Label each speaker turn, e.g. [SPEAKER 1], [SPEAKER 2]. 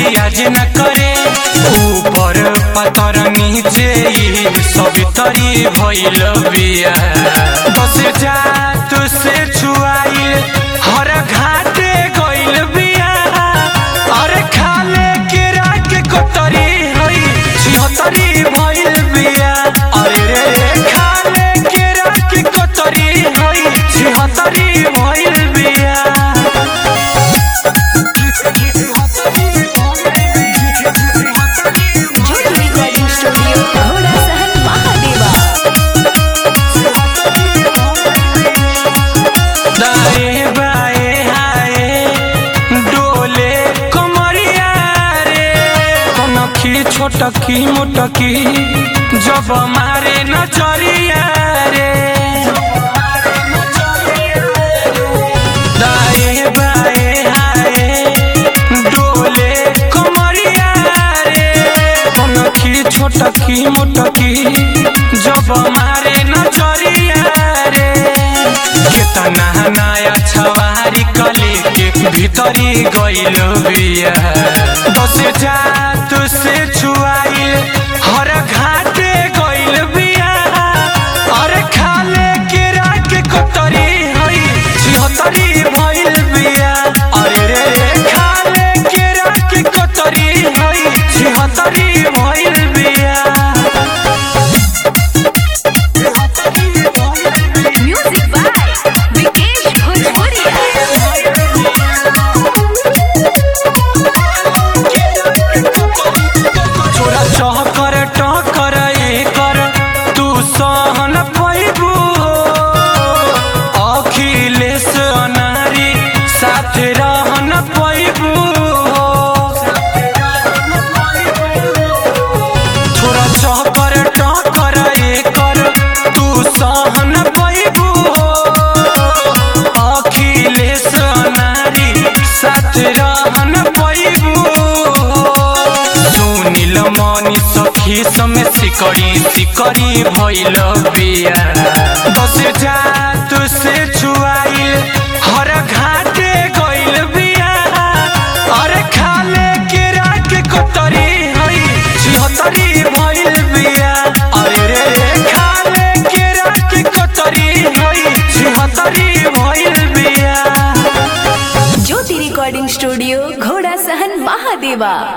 [SPEAKER 1] लियाज न करे ऊपर पतर नीचे ई सब तरी भइल बिया बस जात से छुआइल हर घाटे गइल बिया अरे खाले के राख कोतरी हई छिहतरी भइल बिया अरे रे खाले के राख कोतरी हई छिहतरी भइल बिया
[SPEAKER 2] ज्योति रिकॉर्डिंग स्टूडियो घोड़ा सहन महादेवा
[SPEAKER 1] दाएं बाएं हाय डोले कमरिया रे कनखी छोटकी मोटकी जब मारे नचरिया रे दाएं बाएं हाय डोले कमरिया रे कनखी छोटकी मोटकी जब मारे नचरिया रे केतना नया छवारी कले के भीतरी गइल बिया बस जात से छुआइल हर घाटे गइल बिया अरे खाले के राख कोतरी हई छिहतरी भइल बिया अरे रे खाले के राख कोतरी हई छिहतरी भइल बिया
[SPEAKER 2] म्यूजिक बाय विकेश भोजपुरिया
[SPEAKER 1] छोरा चहकर टकर एकर तू सहन पैबू अखिलेश अनारी साथ रहन पैबू छोरा चहकर टकर एकर तू सहन पैबू अखिलेश अनारी साथ रहन पैबू सुनिल मनी सखी समे सिकड़ी सिकड़ी भइल बिया बस जात से छुआइल हर घाटे गइल बिया अरे खाले के राख कोतरी हई छिहतरी भइल बिया अरे रे खाले के राख कोतरी हई छिहतरी भइल बिया
[SPEAKER 2] ज्योति रिकॉर्डिंग स्टूडियो घोड़ा सहन महादेवा